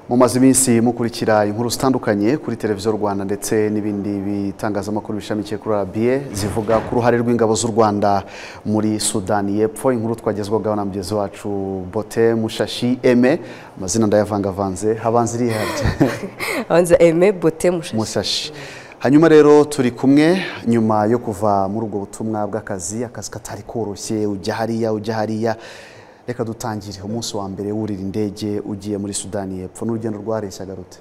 mumaze iminsi mukurikira inkuru zitandukanye kuri televiziyo rwanda ndetse n'ibindi bitangazamakuru bishamikiye kuri arabiye zivuga ku ruhare rw'ingabo z'u rwanda muri sudani y'epfo inkuru twagezwagaho na mugenzi wacu bote mushashi eme amazina ndayavangavanze habanza iriya abanza eme bote mushashi mushashi hanyuma rero turi kumwe nyuma yo kuva muri ubwo butumwa bw'akazi akazi katari koroshye ujya hariya ujya hariya reka dutangire umunsi wa mbere wurira indege ugiye muri sudani y'epfo n'urugendo rwareshya garute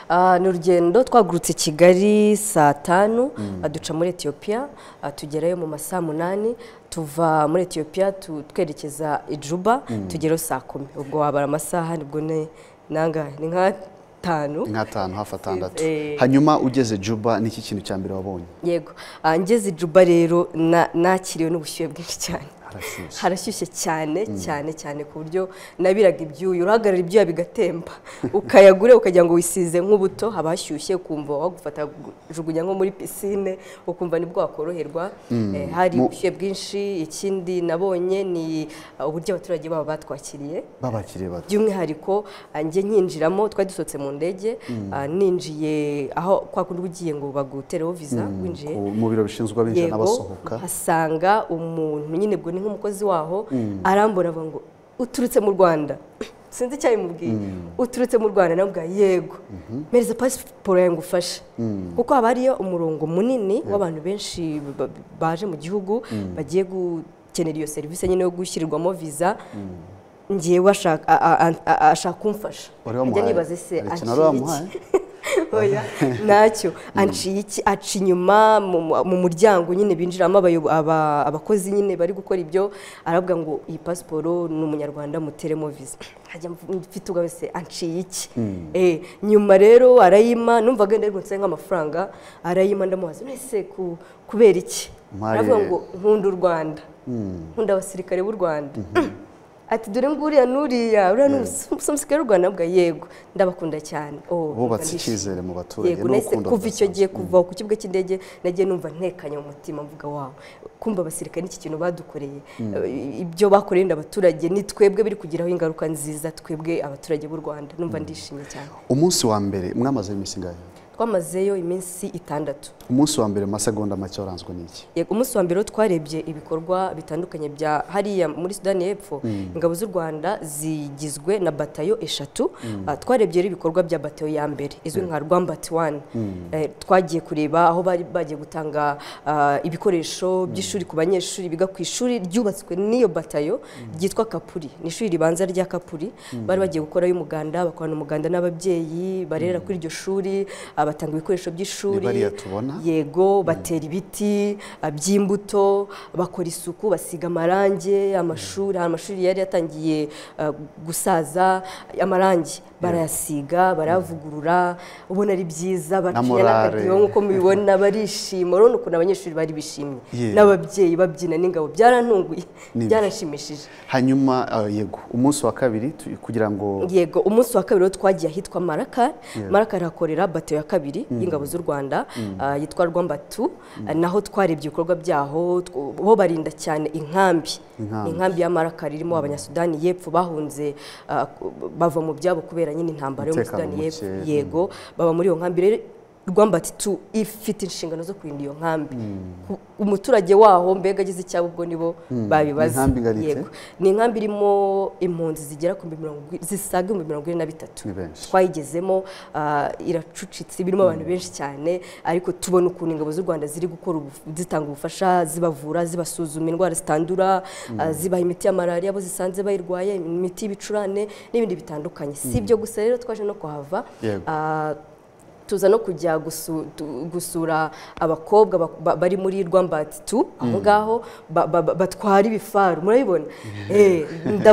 Ah, ni urugendo twagurutse i kigali saa tanu duca muri etiyopiya tugerayo mu masaha munani tuva muri etiyopiya tu- twerekeza i juba tugerayo saa kumi ubwo wabara amasaha nibwo ni nangahe ni nk'atanu nk'atanu hafi atandatu Eh. hanyuma ugeze juba n'iki kintu cya mbere wabonye yego Ah, ngeze i juba rero na- nakiriwe n'ubushyuhe bwinshi cyane harashyushye harashyushye cyane cyane cyane ku buryo nabiraga ibyuya urahagarara ibyuya bigatemba ukayagure ukagira ngo wisize nk'ubuto haba hashyushye ukumva wagufata jugunya nko muri pisine ukumva nibwo wakoroherwa Eh, hari Mu- ubushyuhe bwinshi ikindi nabonye ni uh, uburyo abaturage babo batwakiriye babakiriye bato by'umwihariko ah, njye nkinjiramo twari dusohotse mu ndege ah, ninjiye aho kwa kundi uba ugiye ngo bagutereho viza winjiye Ku- mu biro bishinzwe abinjira n'abasohoka hasanga umuntu nyine ubwo ni nk'umukozi waho arambura avuga ngo uturutse mu rwanda sinzi icyo yamubwiye uturutse mu rwanda namubwira yego mpereza pasiporo yawe ngufashe kuko haba hariyo umurongo munini w'abantu benshi ba- baje mu gihugu bagiye gukenera iyo serivisi nyine yo gushyirirwamo viza ngewe ashaka a- a- a- ashaka kumfasha wari Njya wamuhaye nibaza ese hari ikintu wari aciye iki wamuhaye oya ntacyo aciye iki aca inyuma mu- mu- mu muryango nyine binjiramo abayo- aba- abakozi nyine bari gukora ibyo aravuga ngo iyi pasiporo ni umunyarwanda muteremo viza hajya mfite ubwa wese aciye iki Eh, nyuma rero arayima numva agenda yarwunitse nk'amafaranga arayima ndamubaza mwese ku- kubera iki Mpaye- aravuga ngo nkunda u rwanda nkunda abasirikare b'u rwanda ati dore nguriya n'uriya uriya ni umusirikare w'u rwanda Ndavuga, yego ndabakunda cyane Oh, bubatse ndishimye. icyizere mu baturage yego nahise n'urukundo kuva icyo rudasanzwe. gihe kuva ku kibuga cy'indege nagiye numva ntekanye mu mutima mvuga wawe kumva abasirikare n'iki kintu badukoreye Eh, ibyo bakoreye inda abaturage ni twebwe biri kugiraho ingaruka nziza twebwe abaturage b'u rwanda numva ndishimye cyane umunsi wa mbere mwamaze iminsi ingahe twamazeyo iminsi itandatu umunsi wa mbere mu masegonda make waranzwe n'iki Yego, umunsi wa mbere ho twarebye ibikorwa bitandukanye bya hariya muri sudani y'epfo ingabo z'u rwanda zigizwe na batayo eshatu Ah, twarebye rero ibikorwa bya batayo ya mbere izwi nka rwambati wani Eh, twagiye kureba aho bari bagiye gutanga ah, ibikoresho by'ishuri ku banyeshuri biga ku ishuri ryubatswe n'iyo batayo ryitwa kapuri ni ishuri ribanza rya kapuri bari bagiye gukorayo umuganda bakorana umuganda n'ababyeyi barera kuri iryo shuri ah, batanga ibikoresho by'ishuri Ni bariya tubona? yego batera ibiti ah, by'imbuto bakora isuku basiga amarangi amashuri hari amashuri yari yatangiye ah, gusaza amarangi barayasiga barayavugurura ubona ari byiza baciye morale. n'akadiho nk'uko mubibona barishima urabona ukuntu abanyeshuri bari bishimye Yeah. n'ababyeyi babyina n'ingabo byarantunguye Ni- byaranshimishije hanyuma ah, yego umunsi wa kabiri tu- kugira ngo yego umunsi wa kabiri rero twagiye ahitwa maraka maraka hakorera bato ya kabiri y'ingabo z'u rwanda ah, yitwa rwambatu Ah, naho twarebye ibikorwa byaho tw- bo barinda cyane inkambi Inkambi. inkambi ya maraka ririmo abanyasudani y'epfo bahunze ah, ku- bava mu byabo kubera nyine intambara yo muri Umutekano sudani y'epfo muke. yego baba muri iyo nkambi rero rwambati tu ifite inshingano zo kurinda iyo nkambi Ku- umuturage waho mbega agize icyabo ubwo nibo babibaza Inkambi ngari ite? Yego. ni inkambi irimo impunzi zigera ku mirongo zisaga ibihumbi mirongo ine na bitatu Ni benshi. twayigezemo ah, iracucitse birimo abantu benshi cyane ariko tubona ukuntu ingabo z'u rwanda ziri gukora ubu- zitanga ubufasha zibavura zibasuzuma indwara zitandura ah, zibaha imiti ya malariya abo zisanze bayirwaye imiti y'ibicurane n'ibindi bitandukanye si ibyo gusa rero twaje no kuhava Yego. Ah, tuza no kujya gusu- tu- gusura abakobwa ba- ba- bari muri rwambati tu aho ngaho ba- ba- ba- batwara ibifaru murabibona Eh,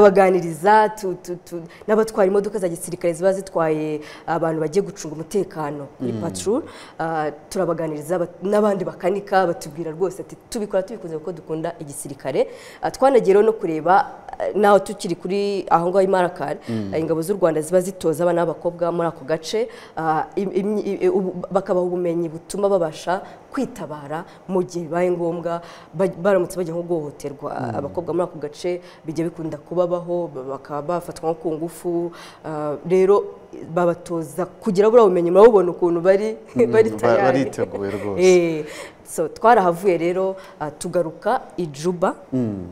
ndabaganiriza tu- tu- tu- n'abatwara imodoka za gisirikare ziba zitwaye abantu bagiye gucunga umutekano muri patrol Ah, turabaganiriza bat- n'abandi bakanika batubwira rwose ati tubikora tubikunze kuko dukunda igisirikare Ah, twanagiye rero no kureba naho tukiri kuri aho ngaho i Marrakech ingabo z'u Rwanda ziba zitoza abana b'abakobwa muri ako gace ah, im- im- ubumenyi- e, ubu- bakabaha ubumenyi butuma babasha kwitabara mu gihe bibaye ngombwa ba- baramutse bajya nko guhohoterwa abakobwa muri ako gace bijya bikunda kubabaho ba- bakaba bafatwa nko ku ngufu ah, rero babatoza kugira buriya bumenyi murabubona ukuntu bari bari ba- tayari bariteguye rwose. Eh, so twarahavuye rero ah, tugaruka ijuba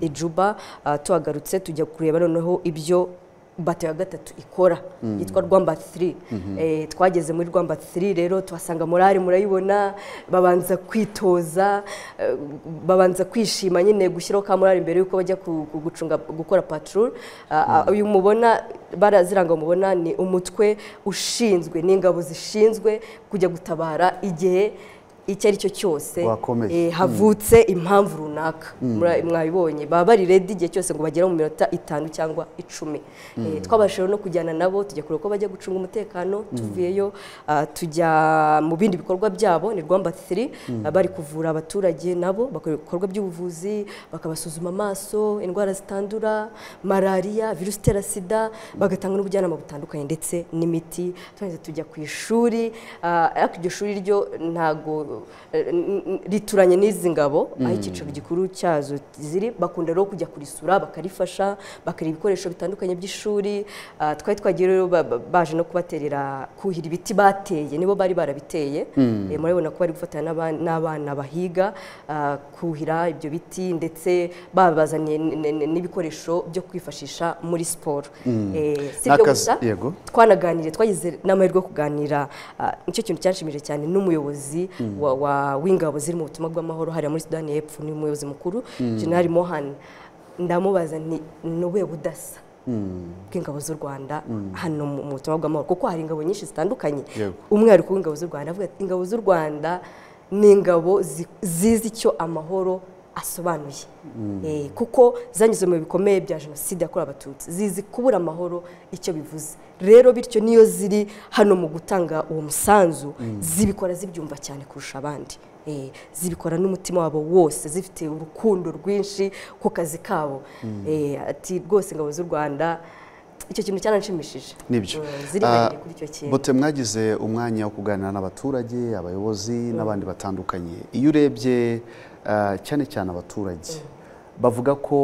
ijuba ah, tuhagarutse tujya kureba noneho ibyo bato ya gatatu ikora yitwa rwamba 3 Eh, twageze muri rwamba 3 rero tuhasanga morali murayibona babanza kwitoza eh, babanza kwishima nyine gushyiraho ka morali mbere yuko bajya ku- ku- gucunga gukora patrol Ah, ah, uyu mubona baraziranga mubona ni umutwe ushinzwe n'ingabo zishinzwe kujya gutabara igihe icyo ari cyo cyose Wakomeye. eh, havutse impamvu runaka Mura- mwabibonye baba bari redi igihe cyose ngo bagere mu minota itanu cyangwa icumi Eh, twabashije no kujyana nabo tujya kureba ko bajya gucunga umutekano tuvuyeyo ah, tujya mu bindi bikorwa byabo ni rwamba 3 ah, bari kuvura abaturage nabo bakora ibikorwa by'ubuvuzi bakabasuzuma amaso indwara zitandura malariya virusi itera sida bagatanga n'ubujyanama butandukanye ndetse n'imiti twahise tujya ku ishuri ah, ariko iryo shuri ryo ntago eh, n- n- rituranye n'izi ngabo aho icyicaro gikuru cyazo ziri bakunda rero kujya kurisura bakarifasha bakareba ibikoresho bitandukanye by'ishuri Ah, twari twagiye rero ba- ba- baje no kubaterera kuhira ibiti bateye nibo bari barabiteye Eh, murabibona ko bari gufatanya n'aba- n'abana bahiga ah, kuhira ibyo biti ndetse babazaniye n- n- n- n'ibikoresho byo kwifashisha muri siporo Eh, si ibyo N'akazi- gusa yego. twanaganiriye twagize n'amahirwe yo kuganira ah, nicyo kintu cyanshimije cyane n'umuyobozi wa- wa- w'ingabo ziri mu butumwa bw'amahoro hariya muri sudani y'epfo ni umuyobozi mukuru general mohani ndamubaza nti ni ubuhe budasa bw'ingabo z'u rwanda hano mu mu butumwa bw'amahoro kuko hari ingabo nyinshi zitandukanye Yego. umwihariko w'ingabo z'u rwanda avuga ati ingabo z'u rwanda ni ingabo zi- zizi icyo amahoro asobanuye Eh, kuko zanyuze mu bihe bikomeye bya jenoside yakorewe abatutsi zizi kubura amahoro icyo bivuze rero bityo niyo ziri hano mu gutanga uwo musanzu zibikora zibyumva cyane kurusha abandi Eh, zibikora n'umutima wabo wose zifite urukundo rwinshi ku kazi kabo Eh, ati rwose ingabo z'u rwanda icyo kintu cyananshimishije nibyo Mm, zirihariye kuri icyo kintu bote mwagize umwanya wo kuganira n'abaturage abayobozi n'abandi batandukanye iyo urebye ah, cyane cyane abaturage bavuga ko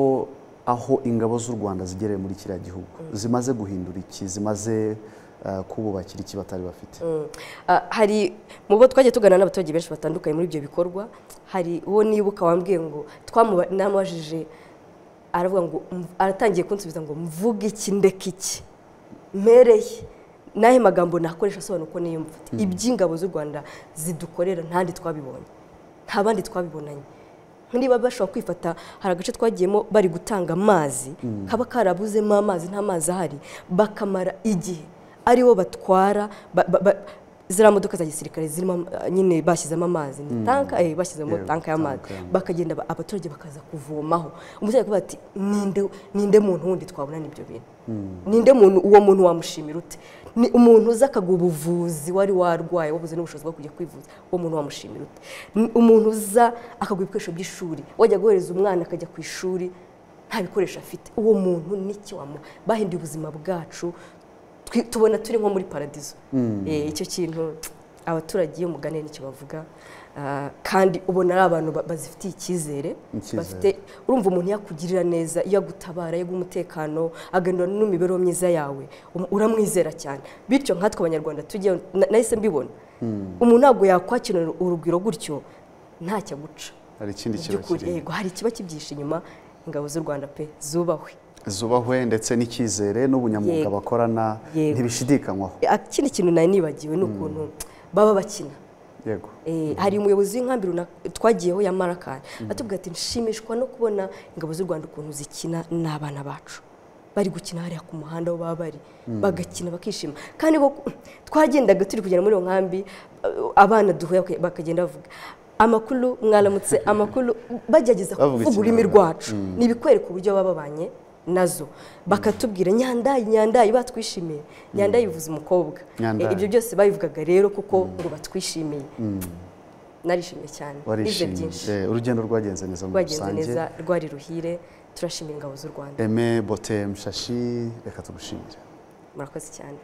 aho ingabo z'u rwanda zigereye muri kiriya gihugu zimaze guhindura iki zimaze ah, kububakira iki batari bafite Ah, hari mu bo twagiye tuganira n'abaturage benshi batandukanye muri ibyo bikorwa hari uwo nibuka wambwiye ngo twamuba- namubajije aravuga ngo "Mv- aratangiye kunsubiza ngo mvuge iki ndeka iki mpereye n'ayo magambo nakoresha asobanura uko niyumva ati, iby'ingabo z'u rwanda zidukorera ntandi twabibonye nta bandi twabibonanye niba bashobora kwifata hari agace twagiyemo bari gutanga amazi kaba karabuzemo amazi nta mazi ahari bakamara igihe aribo batwara ba- ba- ba- ziriya modoka za gisirikare zirimo am- nyine bashyizemo amazi ni tanka eh, bashyizemo Yeah, tanka y'amazi tanka y'amazi. bakagenda ba- abaturage bakaza kuvomaho umuturage akavuga ati ninde ninde muntu wundi twabonana ibyo bintu ninde muntu uwo muntu wamushimira ute ni umuntu uza akaguha ubuvuzi wari warwaye wabuze n'ubushobozi bwo kujya kwivuza uwo muntu wamushimira ute Ni umuntu uza akaguha ibikoresho by'ishuri wajya guhereza umwana akajya ku ishuri nta bikoresho afite uwo muntu n'iki wamuha bahinduye ubuzima bwacu twi- tubona turi nko muri paradizo Eh, icyo kintu abaturage iyo mugane nicyo bavuga Ah, kandi ubona ari abantu ba- bazifitiye icyizere Icyizere. bafite urumva umuntu yakugirira neza iyo agutabara yaguha umutekano aganira n'imibereho myiza yawe um- uramwizera cyane bityo nkatwe abanyarwanda tujye na- nahise mbibona umuntu ntabwo yakwakinira urugwiro gutyo ntacyo aguca hari ikindi kiba By'ukuri, kirimo yego hari ikiba kibyihishe inyuma ingabo z'u rwanda pe zubahwe zubahwe ndetse n'icyizere n'ubunyamwuga Yego. bakorana Yego. ntibishidikanywaho Eh, ikindi kintu nari nibagiwe ni ukuntu baba bakina yego Eh, hari umuyobozi w'inkambi runaka twagiyeho ya marakari atubwira ati nshimishwa no kubona ingabo z'u rwanda ukuntu zikina n'abana bacu bari gukina hariya ku muhanda aho baba bari bagakina bakishima kandi bo twagendaga turi kugenda muri iyo nkambi eh, abana duhuye baka- bakagenda bavuga amakuru mwaramutse amakuru bagerageza Bavuga kuvuga ururimi ikinyarwanda. rwacu ni ibikwereka uburyo baba babanye nazo bakatubwira nyandayi nyandayi batwishimiye nyandayi bivuze umukobwa Nyandayi. Eh, ibyo byose babivugaga rero kuko ngo batwishimiye narishimye cyane nize warishimye byinshi Eh, urugendo rwagenze neza muri rwagenze rusange neza rwari ruhire turashimira ingabo z'u rwanda eme bote mushashi reka tugushimire murakoze cyane